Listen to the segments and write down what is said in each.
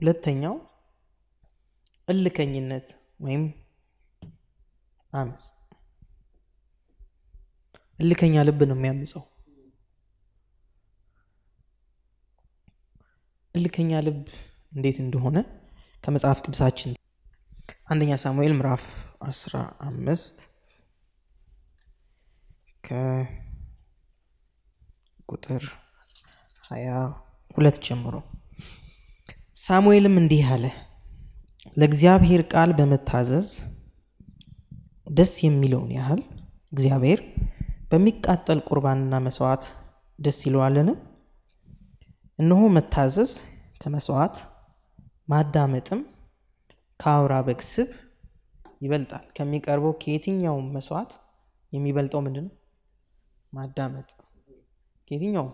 ሁለተኛው እልከኝነት ወይም አመፅ። እልከኛ ልብ ነው የሚያምፀው። እልከኛ ልብ እንዴት እንደሆነ ከመጽሐፍ ቅዱሳችን አንደኛ ሳሙኤል ምዕራፍ አስራ አምስት ከቁጥር ሀያ ሁለት ጀምሮ ሳሙኤልም እንዲህ አለ፣ ለእግዚአብሔር ቃል በመታዘዝ ደስ የሚለውን ያህል እግዚአብሔር በሚቃጠል ቁርባንና መስዋዕት ደስ ይለዋልን? እነሆ መታዘዝ ከመስዋዕት ማዳመጥም ከአውራ በግ ስብ ይበልጣል። ከሚቀርበው ከየትኛውም መስዋዕት የሚበልጠው ምንድን ነው? ማዳመጥ። ከየትኛውም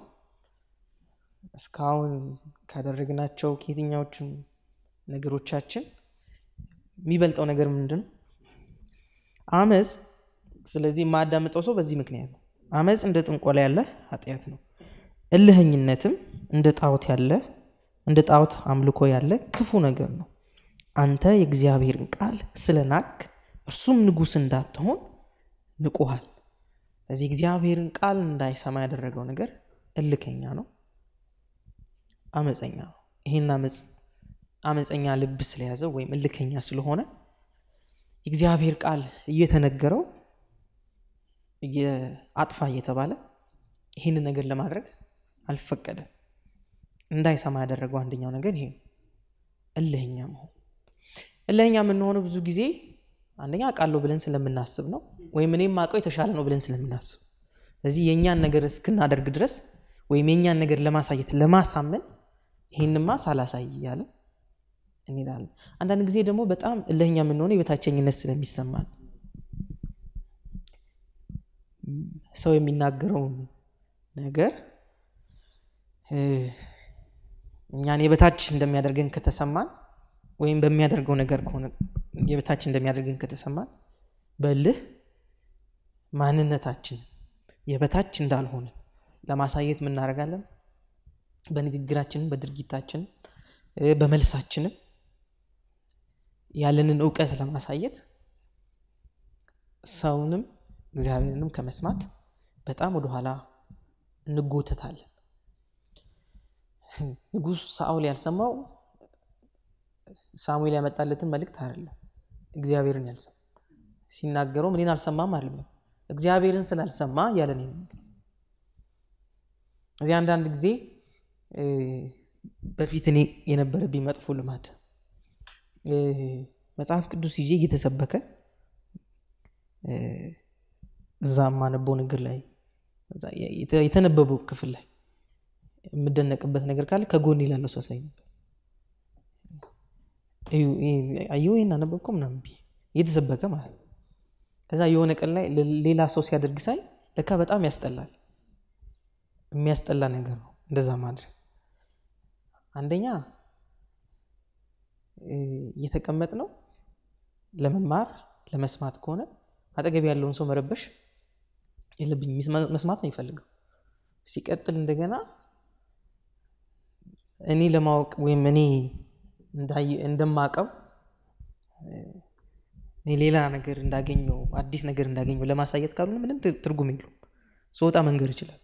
እስካሁን ካደረግናቸው ከየትኛዎቹም ነገሮቻችን የሚበልጠው ነገር ምንድን ነው? አመፅ። ስለዚህ የማዳምጠው ሰው በዚህ ምክንያት ነው። አመፅ እንደ ጥንቆላ ያለ ኃጢአት ነው። እልህኝነትም እንደ ጣዖት ያለ እንደ ጣዖት አምልኮ ያለ ክፉ ነገር ነው። አንተ የእግዚአብሔርን ቃል ስለ ናክ እርሱም ንጉሥ እንዳትሆን ንቁሃል። እዚህ እግዚአብሔርን ቃል እንዳይሰማ ያደረገው ነገር እልከኛ ነው፣ አመፀኛ ነው። ይህን አመፀኛ ልብ ስለያዘው ወይም እልከኛ ስለሆነ የእግዚአብሔር ቃል እየተነገረው አጥፋ እየተባለ ይህንን ነገር ለማድረግ አልፈቀደም። እንዳይሰማ ያደረገው አንደኛው ነገር ይሄ ነው፣ እልህኛ መሆን። እልህኛ የምንሆነው ብዙ ጊዜ አንደኛ አውቃለሁ ብለን ስለምናስብ ነው፣ ወይም እኔም አውቀው የተሻለ ነው ብለን ስለምናስብ። ስለዚህ የእኛን ነገር እስክናደርግ ድረስ ወይም የእኛን ነገር ለማሳየት ለማሳመን ይህንማ ሳላሳይ እያለን እንሄዳለን። አንዳንድ ጊዜ ደግሞ በጣም እልህኛ የምንሆነው የበታቸኝነት ስለሚሰማን ሰው የሚናገረውን ነገር እኛን የበታች እንደሚያደርገን ከተሰማን ወይም በሚያደርገው ነገር ከሆነ የበታች እንደሚያደርገን ከተሰማን በልህ ማንነታችን የበታች እንዳልሆነ ለማሳየት ምናደርጋለን። በንግግራችንም፣ በድርጊታችንም፣ በመልሳችንም ያለንን እውቀት ለማሳየት ሰውንም እግዚአብሔርንም ከመስማት በጣም ወደኋላ እንጎተታለን። ንጉሥ ሳኦል ያልሰማው ሳሙኤል ያመጣለትን መልእክት አይደለም፣ እግዚአብሔርን ያልሰማ ሲናገረው እኔን አልሰማም አይደለም፣ እግዚአብሔርን ስላልሰማ እያለን እዚህ አንዳንድ ጊዜ በፊት እኔ የነበረብኝ መጥፎ ልማድ መጽሐፍ ቅዱስ ይዤ እየተሰበከ እዛ የማነበው ነገር ላይ የተነበበው ክፍል ላይ የምደነቅበት ነገር ካለ ከጎን ላለው ሰው ሳይ ነበር። አየሁ ይህን አነበብከው ምናምን ብዬ እየተሰበከ ማለት ነው። ከዛ የሆነ ቀን ላይ ሌላ ሰው ሲያደርግ ሳይ ለካ በጣም ያስጠላል። የሚያስጠላ ነገር ነው እንደዛ ማድረግ። አንደኛ እየተቀመጥ ነው ለመማር ለመስማት ከሆነ አጠገብ ያለውን ሰው መረበሽ የለብኝ መስማት ነው ይፈልገው። ሲቀጥል እንደገና እኔ ለማወቅ ወይም እኔ እንደማቀው እኔ ሌላ ነገር እንዳገኘው አዲስ ነገር እንዳገኘው ለማሳየት ካልሆነ ምንም ትርጉም የለውም። ስወጣ መንገር ይችላል።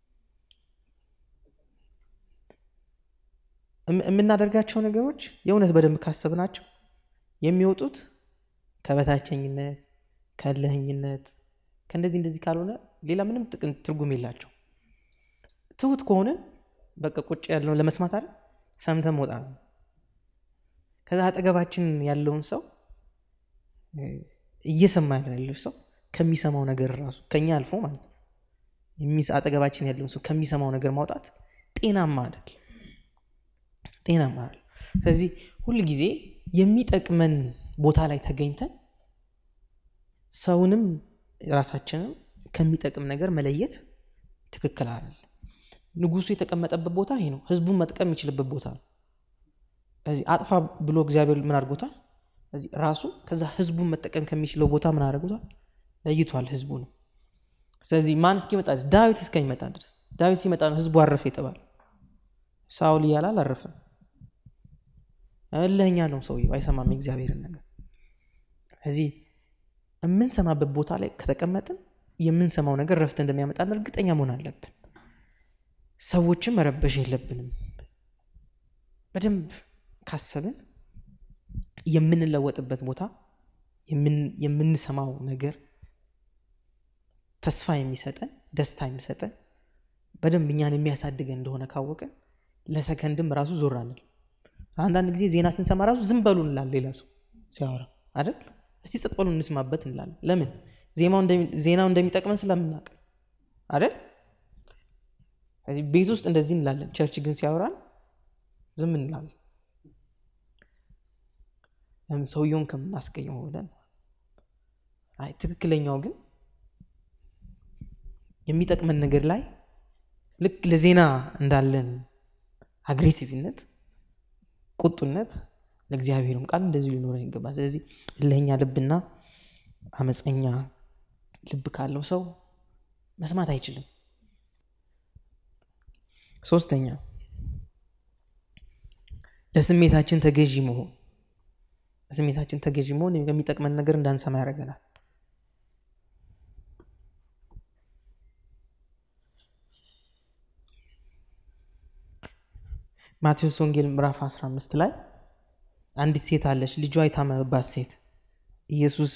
የምናደርጋቸው ነገሮች የእውነት በደንብ ካሰብናቸው የሚወጡት ከበታቸኝነት፣ ከእልህኝነት፣ ከእንደዚህ እንደዚህ ካልሆነ ሌላ ምንም ጥቅም ትርጉም የላቸው። ትሁት ከሆንን በቃ ቁጭ ያለውን ለመስማት አይደል ሰምተን መውጣት ነው። ከዛ አጠገባችን ያለውን ሰው እየሰማ ያለው ሰው ከሚሰማው ነገር ራሱ ከኛ አልፎ ማለት ነው አጠገባችን ያለውን ሰው ከሚሰማው ነገር ማውጣት ጤናማ አይደል ጤናማ አይደል። ስለዚህ ሁል ጊዜ የሚጠቅመን ቦታ ላይ ተገኝተን ሰውንም ራሳችንም ከሚጠቅም ነገር መለየት ትክክል አይደል። ንጉሱ የተቀመጠበት ቦታ ይሄ ነው። ህዝቡን መጥቀም የሚችልበት ቦታ ነው። ስለዚህ አጥፋ ብሎ እግዚአብሔር ምን አድርጎታል? ስለዚህ ራሱ ከዛ ህዝቡን መጠቀም ከሚችለው ቦታ ምን አድርጎታል? ለይቷል ህዝቡ ነው። ስለዚህ ማን እስኪመጣ ዳዊት እስከሚመጣ ድረስ ዳዊት ሲመጣ ነው ህዝቡ አረፈ የተባለ። ሳውል እያለ አላረፈም። እልህኛ ነው ሰውየው፣ አይሰማም የእግዚአብሔርን ነገር። ስለዚህ የምንሰማበት ቦታ ላይ ከተቀመጥን የምንሰማው ነገር ረፍት እንደሚያመጣን እርግጠኛ መሆን አለብን። ሰዎችን መረበሽ የለብንም። በደንብ ካሰብን የምንለወጥበት ቦታ የምንሰማው ነገር ተስፋ የሚሰጠን ደስታ የሚሰጠን በደንብ እኛን የሚያሳድገን እንደሆነ ካወቅን ለሰከንድም ራሱ ዞር አንል። አንዳንድ ጊዜ ዜና ስንሰማ ራሱ ዝም በሉ እንላለን። ሌላ ሰው ሲያወራ አይደል? እስቲ ጸጥ በሉ እንስማበት እንላለን። ለምን? ዜናው እንደሚጠቅመን ስለምናውቅ አይደል? ስለዚህ ቤት ውስጥ እንደዚህ እንላለን። ቸርች ግን ሲያወራን ዝም እንላለን። ለምን? ሰውየውን ከምናስቀየመው ብለን። አይ ትክክለኛው ግን የሚጠቅመን ነገር ላይ ልክ ለዜና እንዳለን አግሬሲቭነት፣ ቁጡነት ለእግዚአብሔርም ቃል እንደዚሁ ሊኖረን ይገባል። ስለዚህ እልኸኛ ልብና አመፀኛ ልብ ካለው ሰው መስማት አይችልም። ሶስተኛ ለስሜታችን ተገዢ መሆን። ለስሜታችን ተገዢ መሆን የሚጠቅመን ነገር እንዳንሰማ ያደርገናል። ማቴዎስ ወንጌል ምዕራፍ 15 ላይ አንዲት ሴት አለች፣ ልጇ የታመመባት ሴት። ኢየሱስ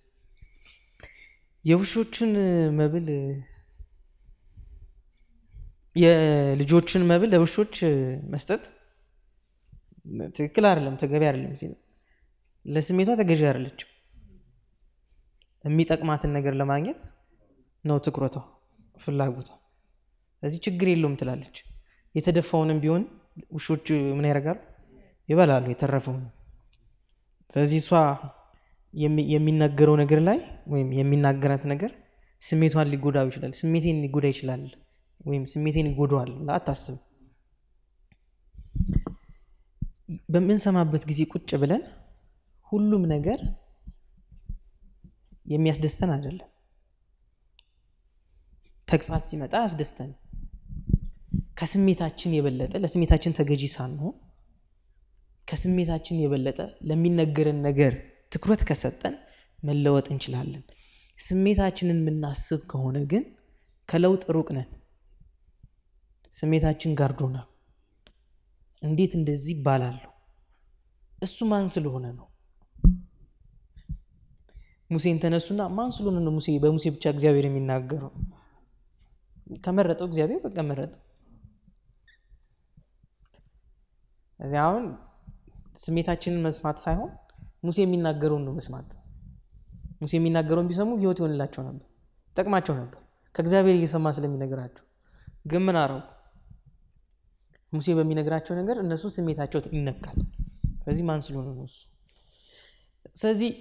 የውሾችን መብል የልጆችን መብል ለውሾች መስጠት ትክክል አይደለም፣ ተገቢ አይደለም ሲል ለስሜቷ ተገዢ አይደለችም። የሚጠቅማትን ነገር ለማግኘት ነው ትኩረቷ፣ ፍላጎቷ። ስለዚህ ችግር የለውም ትላለች። የተደፋውንም ቢሆን ውሾች ምን ያደርጋሉ? ይበላሉ የተረፈውን። ስለዚህ እሷ የሚናገረው ነገር ላይ ወይም የሚናገራት ነገር ስሜቷን ሊጎዳው ይችላል፣ ስሜቴን ሊጎዳ ይችላል ወይም ስሜቴን ይጎዳዋል ብላ አታስብ። በምንሰማበት ጊዜ ቁጭ ብለን ሁሉም ነገር የሚያስደስተን አይደለም። ተግሳጽ ሲመጣ አያስደስተን። ከስሜታችን የበለጠ ለስሜታችን ተገዢ ሳንሆን ከስሜታችን የበለጠ ለሚነገረን ነገር ትኩረት ከሰጠን መለወጥ እንችላለን። ስሜታችንን የምናስብ ከሆነ ግን ከለውጥ ሩቅ ነን። ስሜታችን ጋርዶናል። እንዴት እንደዚህ ይባላለሁ? እሱ ማን ስለሆነ ነው? ሙሴን ተነሱና ማን ስለሆነ ነው ሙሴ በሙሴ ብቻ እግዚአብሔር የሚናገረው? ከመረጠው እግዚአብሔር በቃ መረጠው። እዚህ አሁን ስሜታችንን መስማት ሳይሆን ሙሴ የሚናገረውን ነው መስማት። ሙሴ የሚናገረውን ቢሰሙ ሕይወት ይሆንላቸው ነበር፣ ጠቅማቸው ነበር ከእግዚአብሔር እየሰማ ስለሚነግራቸው። ግን ምን አረጉ? ሙሴ በሚነግራቸው ነገር እነሱ ስሜታቸው ይነካል። ስለዚህ ማን ስለሆነ ነው እሱ? ስለዚህ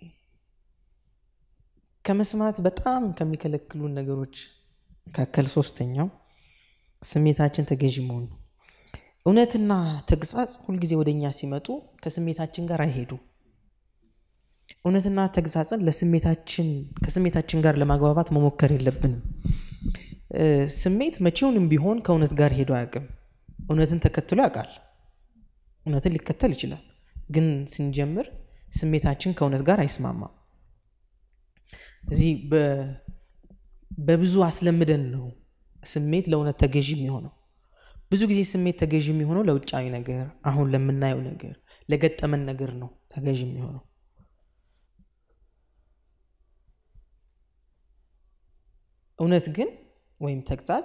ከመስማት በጣም ከሚከለክሉን ነገሮች መካከል ሶስተኛው ስሜታችን ተገዢ መሆን ነው። እውነትና ተግሳጽ ሁልጊዜ ወደ እኛ ሲመጡ ከስሜታችን ጋር አይሄዱ። እውነትና ተግሳጽን ለስሜታችን ከስሜታችን ጋር ለማግባባት መሞከር የለብንም። ስሜት መቼውንም ቢሆን ከእውነት ጋር ሄዶ አያውቅም። እውነትን ተከትሎ ያውቃል። እውነትን ሊከተል ይችላል። ግን ስንጀምር ስሜታችን ከእውነት ጋር አይስማማም። እዚህ በብዙ አስለምደን ነው ስሜት ለእውነት ተገዢ የሚሆነው። ብዙ ጊዜ ስሜት ተገዢ የሚሆነው ለውጫዊ ነገር፣ አሁን ለምናየው ነገር፣ ለገጠመን ነገር ነው ተገዢ የሚሆነው። እውነት ግን ወይም ተግሳጽ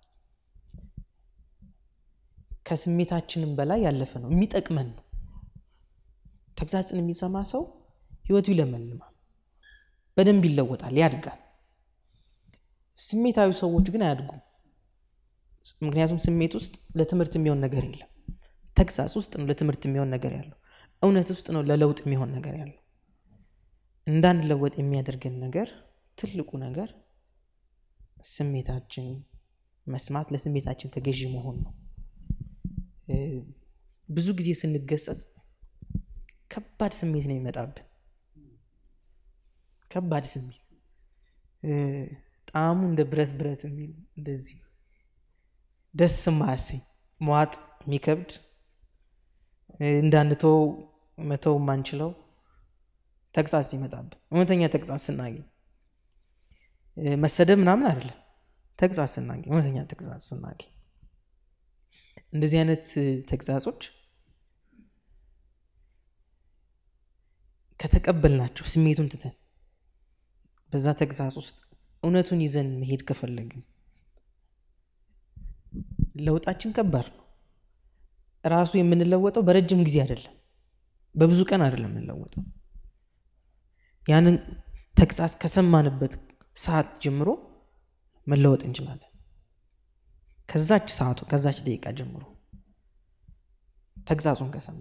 ከስሜታችንም በላይ ያለፈ ነው፣ የሚጠቅመን ነው። ተግሳጽን የሚሰማ ሰው ህይወቱ ይለመልማል፣ በደንብ ይለወጣል፣ ያድጋል። ስሜታዊ ሰዎች ግን አያድጉም። ምክንያቱም ስሜት ውስጥ ለትምህርት የሚሆን ነገር የለም። ተግሳጽ ውስጥ ነው ለትምህርት የሚሆን ነገር ያለው። እውነት ውስጥ ነው ለለውጥ የሚሆን ነገር ያለው። እንዳንለወጥ የሚያደርገን ነገር ትልቁ ነገር ስሜታችን መስማት፣ ለስሜታችን ተገዢ መሆን ነው። ብዙ ጊዜ ስንገሰጽ ከባድ ስሜት ነው የሚመጣብን። ከባድ ስሜት ጣዕሙ እንደ ብረት ብረት የሚል እንደዚህ ደስ ማያሰኝ መዋጥ የሚከብድ እንዳንተው መተው የማንችለው ተግሳጽ ሲመጣብን እውነተኛ ተግሳጽ ስናገኝ መሰደብ ምናምን አይደለም ተግሳጽ ስናገኝ እውነተኛ ተግሳጽ ስናገኝ እንደዚህ አይነት ተግሳጾች ከተቀበልናቸው ስሜቱን ትተን በዛ ተግሳጽ ውስጥ እውነቱን ይዘን መሄድ ከፈለግን ለውጣችን ከባድ ነው ራሱ የምንለወጠው በረጅም ጊዜ አይደለም በብዙ ቀን አይደለም የምንለወጠው ያንን ተግሳጽ ከሰማንበት ሰዓት ጀምሮ መለወጥ እንችላለን ከዛች ሰዓቱ ከዛች ደቂቃ ጀምሮ ተግሳጹን ከሰማ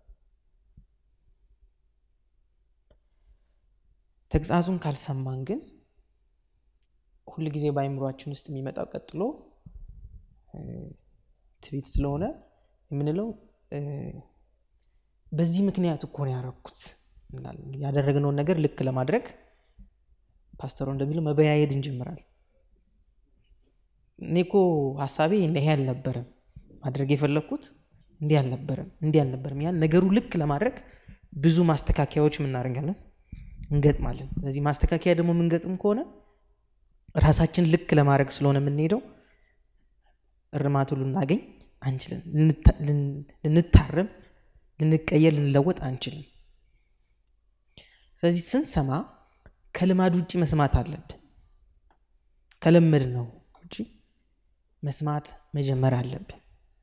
ተግሳጹን ካልሰማን ግን ሁል ጊዜ በአይምሯችን ውስጥ የሚመጣው ቀጥሎ ትቢት ስለሆነ የምንለው በዚህ ምክንያት እኮ ነው ያረኩት ያደረግነውን ነገር ልክ ለማድረግ ፓስተሩ እንደሚለው መበያየድ እንጀምራል እኔ እኮ ሀሳቤ ይሄ አልነበረም ማድረግ የፈለግኩት እንዲህ አልነበረም እንዲህ አልነበረም ያን ነገሩ ልክ ለማድረግ ብዙ ማስተካከያዎች ምናደርጋለን እንገጥማለን ስለዚህ ማስተካከያ ደግሞ የምንገጥም ከሆነ ራሳችን ልክ ለማድረግ ስለሆነ የምንሄደው እርማቱ ልናገኝ አንችልም ልንታረም ልንቀየር ልንለወጥ አንችልም ስለዚህ ስንሰማ ከልማድ ውጭ መስማት አለብን ከለመድ ነው ውጭ መስማት መጀመር አለብን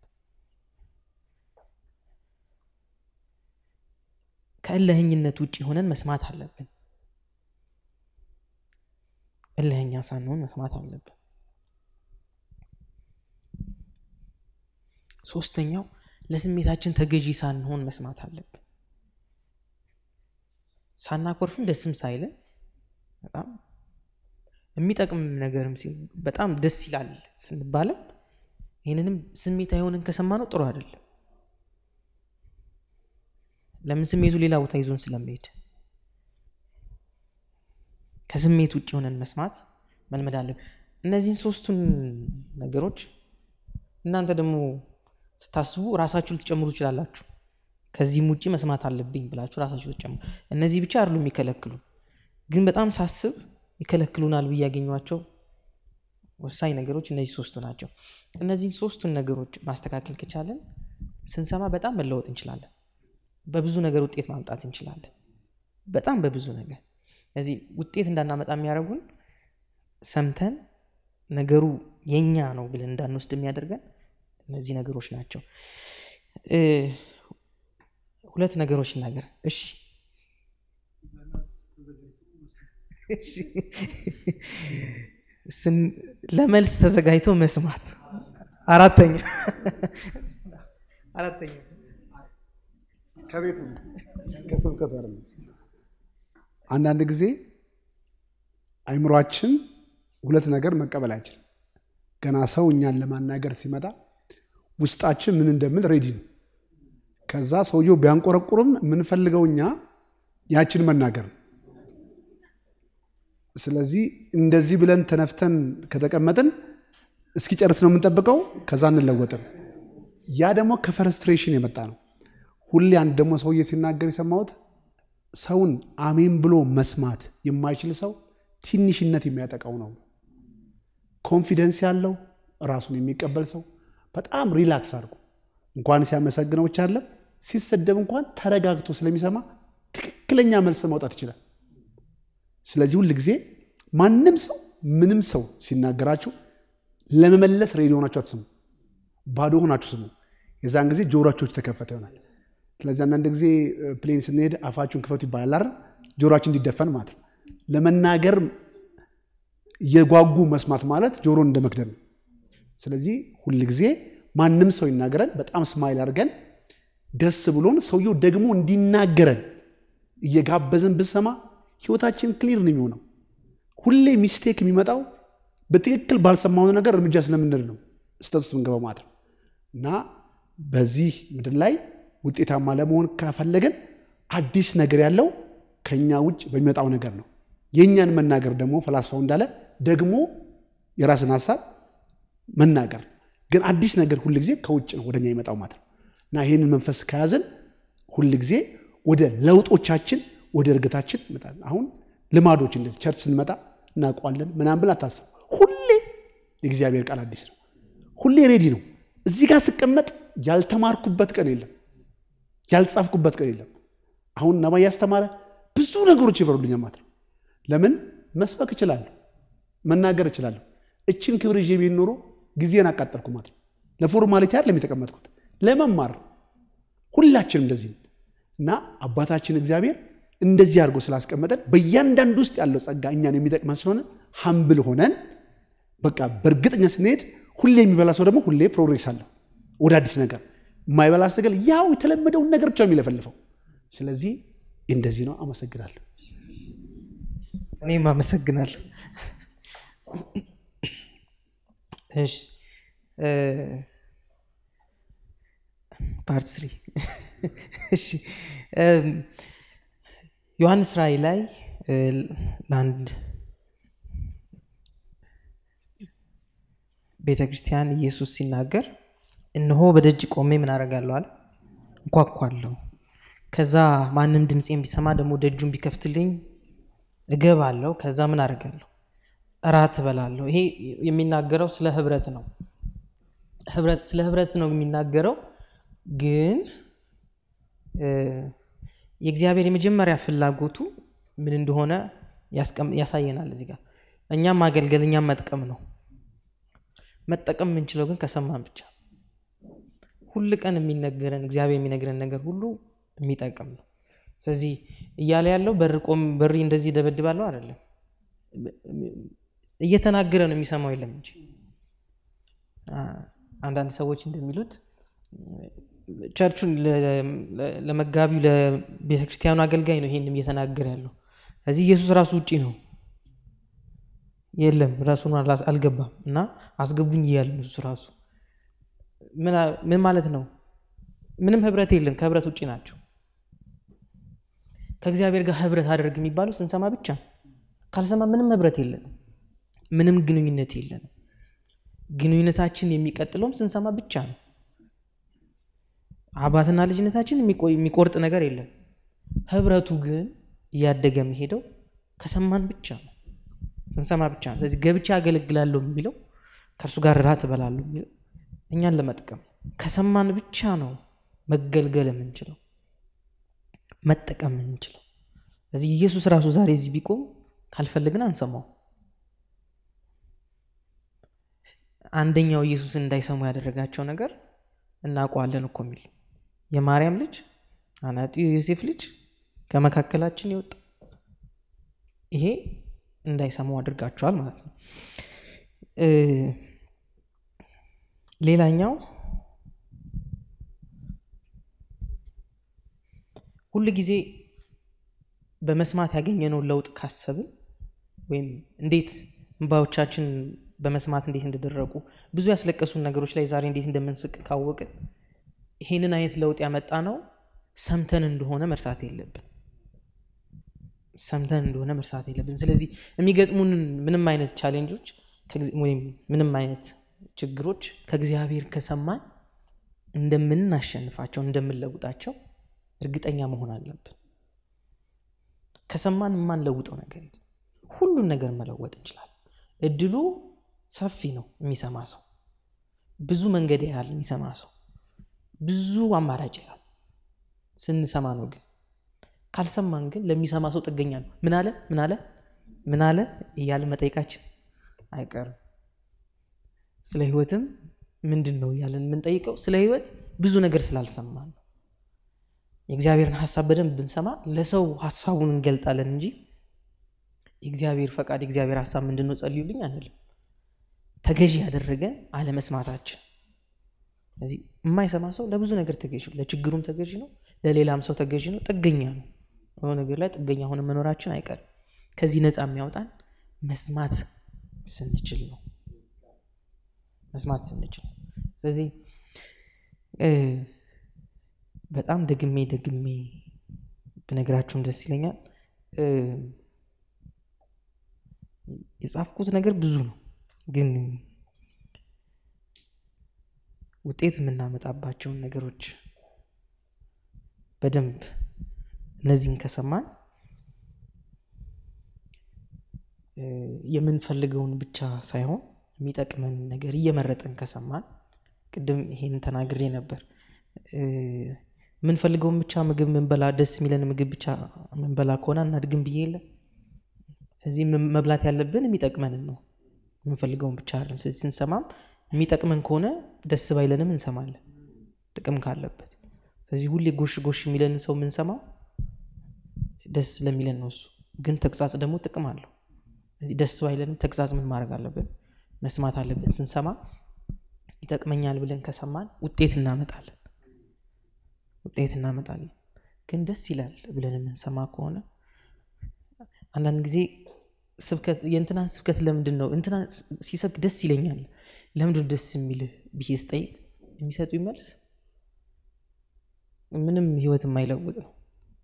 ከእልህኝነት ውጭ ሆነን መስማት አለብን እልህኛ ሳንሆን መስማት አለብን ሶስተኛው ለስሜታችን ተገዢ ሳንሆን መስማት አለብን ሳናኮርፍም ደስም ሳይለን በጣም የሚጠቅም ነገርም በጣም ደስ ይላል ስንባለም ይህንንም ስሜት አይሆንን ከሰማ ነው ጥሩ አይደለም ለምን ስሜቱ ሌላ ቦታ ይዞን ስለሚሄድ ከስሜት ውጭ ሆነን መስማት መልመድ አለብን እነዚህን ሶስቱን ነገሮች እናንተ ደግሞ ስታስቡ ራሳችሁ ልትጨምሩ ይችላላችሁ ከዚህም ውጭ መስማት አለብኝ ብላችሁ ራሳችሁ ልትጨምሩ እነዚህ ብቻ አይደሉ የሚከለክሉ ግን በጣም ሳስብ ይከለክሉናል ብዬ ያገኟቸው ወሳኝ ነገሮች እነዚህ ሶስቱ ናቸው እነዚህን ሶስቱን ነገሮች ማስተካከል ከቻለን ስንሰማ በጣም መለወጥ እንችላለን በብዙ ነገር ውጤት ማምጣት እንችላለን በጣም በብዙ ነገር ስለዚህ ውጤት እንዳናመጣ የሚያደርጉን ሰምተን ነገሩ የኛ ነው ብለን እንዳንወስድ የሚያደርገን እነዚህ ነገሮች ናቸው ሁለት ነገሮች ነገር እሺ ለመልስ ተዘጋጅቶ መስማት አራተኛ አራተኛ ከቤቱ ከስብከት አለ አንዳንድ ጊዜ አይምሯችን ሁለት ነገር መቀበል አይችልም ገና ሰው እኛን ለማናገር ሲመጣ ውስጣችን ምን እንደምል ሬዲ ነው ከዛ ሰውየው ቢያንቆረቁርም የምንፈልገው እኛ ያችን መናገር ነው ስለዚህ እንደዚህ ብለን ተነፍተን ከተቀመጥን እስኪጨርስ ነው የምንጠብቀው ከዛ እንለወጥም ያ ደግሞ ከፈረስትሬሽን የመጣ ነው ሁሌ አንድ ደግሞ ሰውዬ ሲናገር የሰማሁት ሰውን አሜን ብሎ መስማት የማይችል ሰው ትንሽነት የሚያጠቃው ነው ኮንፊደንስ ያለው ራሱን የሚቀበል ሰው በጣም ሪላክስ አድርጎ እንኳን ሲያመሰግነው ብቻ አለ ሲሰደብ እንኳን ተረጋግቶ ስለሚሰማ ትክክለኛ መልስ ማውጣት ይችላል ስለዚህ ሁል ጊዜ ማንም ሰው ምንም ሰው ሲናገራችሁ ለመመለስ ሬዲ ሆናችሁ አትስሙ ባዶ ሆናችሁ ስሙ የዛን ጊዜ ጆሮቸው ተከፈተ ይሆናል ስለዚህ አንዳንድ ጊዜ ፕሌን ስንሄድ አፋችሁን ክፈቱ ይባላል አይደል ጆሮችን እንዲደፈን ማለት ነው ለመናገር የጓጉ መስማት ማለት ጆሮን እንደ መክደን ነው ስለዚህ ሁል ጊዜ ማንም ሰው ይናገረን በጣም ስማይል አድርገን ደስ ብሎን ሰውየው ደግሞ እንዲናገረን እየጋበዝን ብሰማ ህይወታችን ክሊር ነው የሚሆነው ሁሌ ሚስቴክ የሚመጣው በትክክል ባልሰማው ነገር እርምጃ ስለምንል ነው ስተት ውስጥ ምንገባው ማለት ነው እና በዚህ ምድር ላይ ውጤታማ ለመሆን ከፈለግን አዲስ ነገር ያለው ከኛ ውጭ በሚመጣው ነገር ነው የእኛን መናገር ደግሞ ፈላስፋው እንዳለ ደግሞ የራስን ሀሳብ መናገር ግን አዲስ ነገር ሁል ጊዜ ከውጭ ነው ወደኛ ይመጣው ማለት ነው እና ይህንን መንፈስ ከያዝን ሁል ጊዜ ወደ ለውጦቻችን ወደ እድገታችን እንመጣለን። አሁን ልማዶች እንደዚህ ቸርች ስንመጣ እናውቀዋለን ምናምን ብለን አታስቡ። ሁሌ የእግዚአብሔር ቃል አዲስ ነው። ሁሌ ሬዲ ነው። እዚህ ጋር ስቀመጥ ያልተማርኩበት ቀን የለም፣ ያልጻፍኩበት ቀን የለም። አሁን ነባ እያስተማረ ብዙ ነገሮች ይበሩልኛል ማለት ነው። ለምን መስበክ እችላለሁ፣ መናገር እችላለሁ። እችን ክብር ይዤ ቢሆን ኖሮ ጊዜን አቃጠልኩ ማለት ነው። ለፎርማሊቲ አይደለም የተቀመጥኩት፣ ለመማር ሁላችንም እንደዚህ ነን። እና አባታችን እግዚአብሔር እንደዚህ አድርጎ ስላስቀመጠን በእያንዳንዱ ውስጥ ያለው ጸጋ እኛን የሚጠቅመን ስለሆነ ሀምብል ሆነን በቃ በእርግጠኛ ስንሄድ ሁሌ የሚበላ ሰው ደግሞ ሁሌ ፕሮግሬስ አለው ወደ አዲስ ነገር። የማይበላ ሰገል ያው የተለመደውን ነገር ብቻ የሚለፈልፈው። ስለዚህ እንደዚህ ነው። አመሰግናለሁ። እኔም አመሰግናለሁ። እሺ ፓርት ስሪ እሺ ዮሐንስ ራእይ ላይ ለአንድ ቤተ ክርስቲያን ኢየሱስ ሲናገር እነሆ በደጅ ቆሜ ምን አደርጋለሁ አለ እንኳኳለሁ ከዛ ማንም ድምፄን ቢሰማ ደግሞ ደጁን ቢከፍትልኝ እገባለሁ ከዛ ምን አደርጋለሁ እራት እበላለሁ ይሄ የሚናገረው ስለ ህብረት ነው ስለ ህብረት ነው የሚናገረው ግን የእግዚአብሔር የመጀመሪያ ፍላጎቱ ምን እንደሆነ ያሳየናል እዚህ ጋር እኛም ማገልገል እኛም መጥቀም ነው መጠቀም የምንችለው ግን ከሰማን ብቻ ሁል ቀን የሚነገረን እግዚአብሔር የሚነግረን ነገር ሁሉ የሚጠቅም ነው ስለዚህ እያለ ያለው በሪ እንደዚህ ደበድባለሁ አይደለም እየተናገረ ነው የሚሰማው የለም እንጂ አንዳንድ ሰዎች እንደሚሉት ቸርቹን ለመጋቢው ለቤተክርስቲያኑ አገልጋይ ነው ይሄንም እየተናገረ ያለው እዚህ ኢየሱስ ራሱ ውጪ ነው የለም ራሱን አልገባም እና አስገቡኝ እያለ እሱ ራሱ ምን ማለት ነው ምንም ህብረት የለም ከህብረት ውጭ ናቸው ከእግዚአብሔር ጋር ህብረት አደርግ የሚባለው ስንሰማ ብቻ ካልሰማ ምንም ህብረት የለንም ምንም ግንኙነት የለንም ግንኙነታችን የሚቀጥለውም ስንሰማ ብቻ ነው አባትና ልጅነታችን የሚቆርጥ ነገር የለም ህብረቱ ግን እያደገ የሚሄደው ከሰማን ብቻ ነው ስንሰማ ብቻ ነው ስለዚህ ገብቻ አገለግላለሁ የሚለው ከእርሱ ጋር ራት እበላለሁ የሚለው እኛን ለመጥቀም ከሰማን ብቻ ነው መገልገል የምንችለው መጠቀም የምንችለው ስለዚህ ኢየሱስ ራሱ ዛሬ እዚህ ቢቆም ካልፈለግን አንሰማው አንደኛው ኢየሱስን እንዳይሰሙ ያደረጋቸው ነገር እናውቀዋለን እኮ የሚል የማርያም ልጅ አናጢው የዮሴፍ ልጅ ከመካከላችን ይወጣ ይሄ እንዳይሰሙ አድርጋቸዋል ማለት ነው ሌላኛው ሁል ጊዜ በመስማት ያገኘነውን ለውጥ ካሰብን ወይም እንዴት እንባዎቻችን በመስማት እንዴት እንደደረቁ ብዙ ያስለቀሱን ነገሮች ላይ ዛሬ እንዴት እንደምንስቅ ካወቅን ይሄንን አይነት ለውጥ ያመጣ ነው ሰምተን እንደሆነ መርሳት የለብን ሰምተን እንደሆነ መርሳት የለብን ስለዚህ የሚገጥሙን ምንም አይነት ቻሌንጆች ወይም ምንም አይነት ችግሮች ከእግዚአብሔር ከሰማን እንደምናሸንፋቸው እንደምንለውጣቸው እርግጠኛ መሆን አለብን ከሰማን የማንለውጠው ነገር የለም ሁሉን ነገር መለወጥ እንችላለን እድሉ ሰፊ ነው የሚሰማ ሰው ብዙ መንገድ ያህል የሚሰማ ሰው ብዙ አማራጭ ያህል ስንሰማ ነው ግን ካልሰማን ግን ለሚሰማ ሰው ጥገኛ ነው ምን አለ ምን አለ ምን አለ እያለ መጠየቃችን አይቀርም ስለ ህይወትም ምንድን ነው እያለን የምንጠይቀው ስለ ህይወት ብዙ ነገር ስላልሰማን ነው የእግዚአብሔርን ሀሳብ በደንብ ብንሰማ ለሰው ሀሳቡን እንገልጣለን እንጂ የእግዚአብሔር ፈቃድ የእግዚአብሔር ሀሳብ ምንድን ነው ጸልዩልኝ አንልም ተገዢ ያደረገን አለመስማታችን ስለዚህ የማይሰማ ሰው ለብዙ ነገር ተገዢ ነው ለችግሩም ተገዢ ነው ለሌላም ሰው ተገዢ ነው ጥገኛ ነው የሆነ ነገር ላይ ጥገኛ ሆነ መኖራችን አይቀርም ከዚህ ነፃ የሚያወጣን መስማት ስንችል ነው መስማት ስንችል ስለዚህ በጣም ደግሜ ደግሜ ብነግራችሁም ደስ ይለኛል የጻፍኩት ነገር ብዙ ነው ግን ውጤት የምናመጣባቸውን ነገሮች በደንብ እነዚህን ከሰማን የምንፈልገውን ብቻ ሳይሆን የሚጠቅመን ነገር እየመረጠን ከሰማን ቅድም ይሄን ተናግሬ ነበር የምንፈልገውን ብቻ ምግብ ምንበላ ደስ የሚለን ምግብ ብቻ ምንበላ ከሆነ እናድግም ብዬ የለ እዚህ መብላት ያለብን የሚጠቅመንን ነው የምንፈልገውን ብቻ አይደለም ስለዚህ ስንሰማም የሚጠቅመን ከሆነ ደስ ባይለንም እንሰማለን ጥቅም ካለበት ስለዚህ ሁሌ ጎሽ ጎሽ የሚለን ሰው የምንሰማው ደስ ስለሚለን ነው እሱ ግን ተግሳጽ ደግሞ ጥቅም አለው ደስ ባይለንም ተግሳጽ ምን ማድረግ አለብን መስማት አለብን ስንሰማ ይጠቅመኛል ብለን ከሰማን ውጤት እናመጣለን ውጤት እናመጣለን ግን ደስ ይላል ብለን የምንሰማ ከሆነ አንዳንድ ጊዜ ስብከት የእንትናን ስብከት ለምንድን ነው እንትና ሲሰብክ ደስ ይለኛል ለምንድን ደስ የሚልህ ብዬ ስጠይቅ የሚሰጡ መልስ ምንም ህይወት የማይለውጥ ነው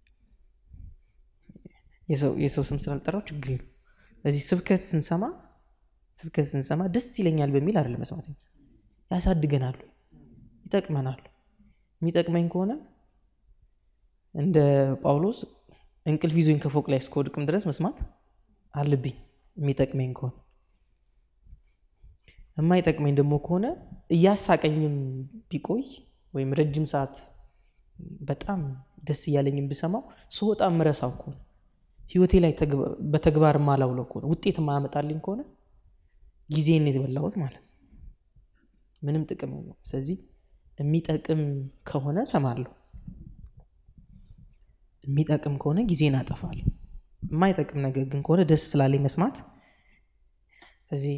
የሰው ስም ስላልጠራው ችግር ነው ስለዚህ ስብከት ስንሰማ ስብከት ስንሰማ ደስ ይለኛል በሚል አይደለም መስማት ያሳድገናሉ ይጠቅመናሉ የሚጠቅመኝ ከሆነ እንደ ጳውሎስ እንቅልፍ ይዞኝ ከፎቅ ላይ እስከወድቅም ድረስ መስማት አለብኝ የሚጠቅመኝ ከሆነ የማይጠቅመኝ ደግሞ ከሆነ እያሳቀኝም ቢቆይ ወይም ረጅም ሰዓት በጣም ደስ እያለኝም ብሰማው ስወጣ ምረሳው ከሆነ ህይወቴ ላይ በተግባር ማላውለው ከሆነ ውጤት ማያመጣልኝ ከሆነ ጊዜን የተበላሁት ማለት ነው ምንም ጥቅም ነው ስለዚህ የሚጠቅም ከሆነ ሰማለሁ የሚጠቅም ከሆነ ጊዜን አጠፋለሁ የማይጠቅም ነገር ግን ከሆነ ደስ ስላለኝ መስማት ስለዚህ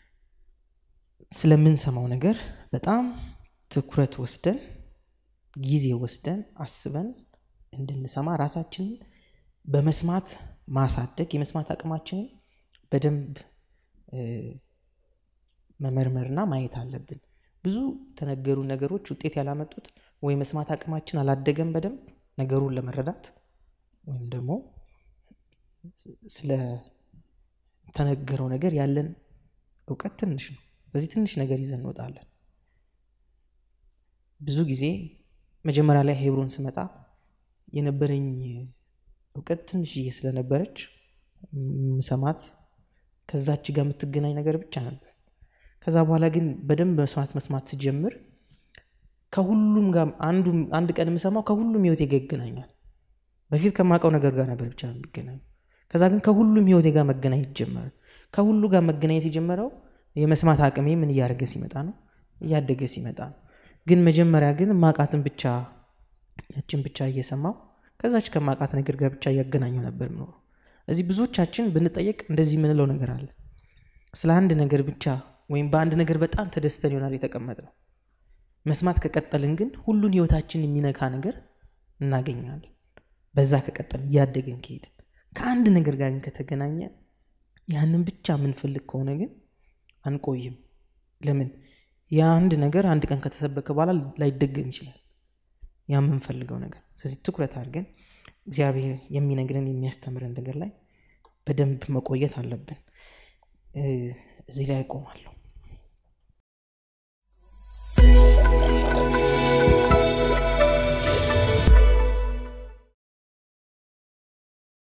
ስለምንሰማው ነገር በጣም ትኩረት ወስደን ጊዜ ወስደን አስበን እንድንሰማ ራሳችንን በመስማት ማሳደግ የመስማት አቅማችንን በደንብ መመርመርና ማየት አለብን ብዙ የተነገሩ ነገሮች ውጤት ያላመጡት ወይ መስማት አቅማችን አላደገም በደንብ ነገሩን ለመረዳት ወይም ደግሞ ስለተነገረው ነገር ያለን እውቀት ትንሽ ነው በዚህ ትንሽ ነገር ይዘን እንወጣለን ብዙ ጊዜ መጀመሪያ ላይ ሄብሮን ስመጣ የነበረኝ እውቀት ትንሽዬ ስለነበረች ምሰማት ከዛች ጋር የምትገናኝ ነገር ብቻ ነበር ከዛ በኋላ ግን በደንብ መስማት መስማት ስጀምር ከሁሉም ጋር አንድ ቀን የምሰማው ከሁሉም ህይወቴ ጋር ይገናኛል በፊት ከማውቀው ነገር ጋር ነበር ብቻ የሚገናኙ ከዛ ግን ከሁሉም ህይወቴ ጋር መገናኘት ጀመረ ከሁሉ ጋር መገናኘት የጀመረው የመስማት አቅሜ ምን እያደረገ ሲመጣ ነው እያደገ ሲመጣ ነው ግን መጀመሪያ ግን ማቃትን ብቻ ያችን ብቻ እየሰማው ከዛች ከማቃት ነገር ጋር ብቻ እያገናኘው ነበር ምኖሩ እዚህ ብዙዎቻችን ብንጠየቅ እንደዚህ የምንለው ነገር አለ ስለ አንድ ነገር ብቻ ወይም በአንድ ነገር በጣም ተደስተን ይሆናል የተቀመጥ ነው መስማት ከቀጠልን ግን ሁሉን ህይወታችን የሚነካ ነገር እናገኛለን በዛ ከቀጠልን እያደግን ከሄድን ከአንድ ነገር ጋር ግን ከተገናኘ ያንን ብቻ የምንፈልግ ከሆነ ግን አንቆይም ለምን የአንድ ነገር አንድ ቀን ከተሰበከ በኋላ ላይደገም ይችላል ያ የምንፈልገው ነገር ስለዚህ ትኩረት አድርገን እግዚአብሔር የሚነግረን የሚያስተምረን ነገር ላይ በደንብ መቆየት አለብን እዚህ ላይ ያቆማለሁ